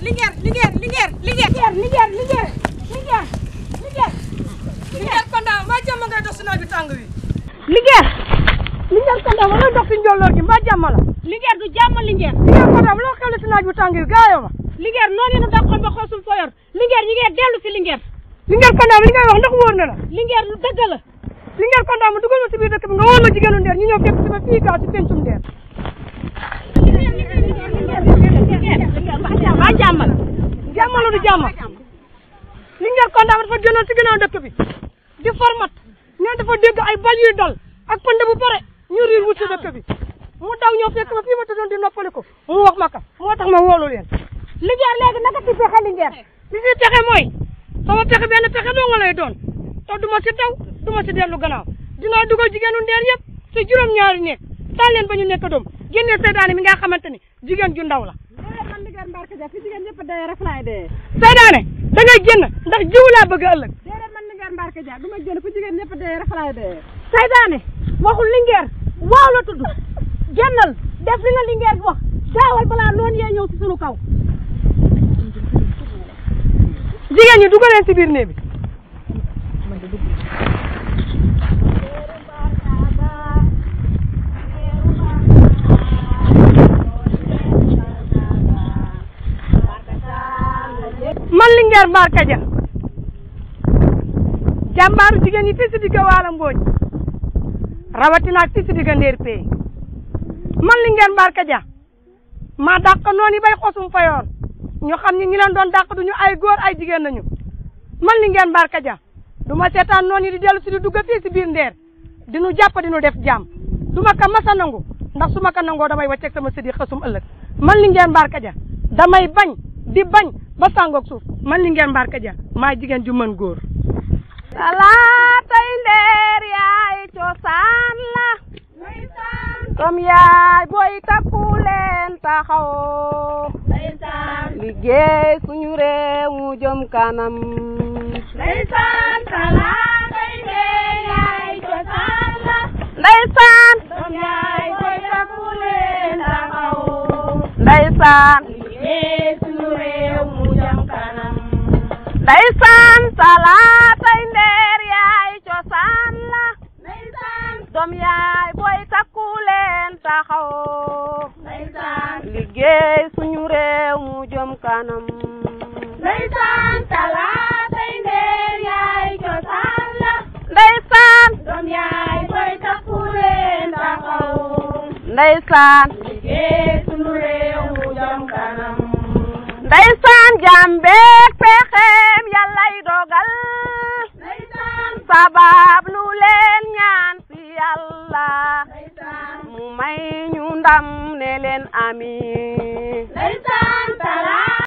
Linguère Linguère Linguère Linguère Linguère Linguère Linguère Linguère Linguère Konda mbaa jàmm ngay dox si naaj bi tàng wi Linguère Linguère Konda ma lay dox si njolloor gi mbaa jàmm la Linguère du jàmm Linguère Linguère Konda ma loo xewle si naaj bi tàng wi gaayoo ma Linguère noonu yéen a dàqoon ba xoosul foo yor Linguère ñi ngay dellu si Linguère Linguère Konda li ngay wax ndax wóor na la Linguère lu dëgg la Linguère Konda ma dugal ma si biir dëkk bi nga wóor ma jigéenu ndeer ñu ñëw fekk si ma fii gaa si pencum ndeer waa jàmm la jàmm la du jàmm Linguère Konda dafa génnoon si ginnaaw dëkk bi di format neen dafa dégg ay bal yuy dal ak pënd bu pare ñu riir wut si dëkk bi mu daw ñëw fekk ma fii ma tëddoon di noppali ko mu wax ma ka moo tax ma woolu leen Linguère léegi naka ci pexe Linguère li si pexe mooy sama pexe benn pexe doo nga lay doon te du ma si daw du ma si dellu gannaaw dinaa dugal jigéenu ndeer yëpp si juróom-ñaari nekk taal leen ba ñu nekk doom génnee seydaane mi nga xamante ni jigéen ju ndaw la man Linguère Mbarka Dia fi jigéen ñëpp dee rek laay dee seydaane da ngay génn ndax jiwu laa bëgg ëllëg déedéet man Linguère Mbarka Dia du ma génn fu jigéen ñëpp dee rek laay dee saydaane waxul Linguère waaw la tudd génnal def li nga Linguère wax gaawal balaa noonu yee ñëw si sunu kaw jigéen ñi dugaleen si biir néeg bi man Linguère Mbarka Dia jàmbaaru jigéen ñi fii si digg waala mbooñ rawatina ak fii si digg ndeer pey man Linguère Mbarka Dia maa dàq noonu yi bay xosum fayoor ñu xam ni ñi leen doon dàq duñu ay góor ay jigéen nañu man Linguère Mbarka Dia du ma seetaan noonu yi di dellu si di dugg fii si biir ndeer di nu jàpp di nu def jàmm du ma ka masa nangu ndax su ma ka nangoo damay wàcceeg sama sëdi xësum ëllëg man Linguère Mbarka Dia damay bañ di bañ ba sàngoog suuf man Linguère Mbarka Dia maa jigéen ju mën góor talaatay ndeer yaay cosaan la comme yaay booy takku leen taxaw liggéey suñu réew mu jëm kanam Ndeysaan talaatay ndeer yaay cosaan la ndeysaan doom yaay booy takku leen taxaw ndeysaan liggéey suñu réew mu jëm kanam ndeysaan talaatay ndeer yaay cosaan la Ndeysaan doom yaay booy takku leen taxaw Ndeysaan liggéey suñu réew mu jëm kanam Ndeysaan talaatay ndeer yaay cosaan la ndeysaan doom yaay booy takku leen taxaw ndeysaan liggéey suñu réew mu jëm kanam ndeysaan jàmbeek pexeem yàllay dogal Ndeysaan sabab lu leen ñaan si yàlla Ndeysaan mu may ñu ndam ne leen amiin Ndeysaan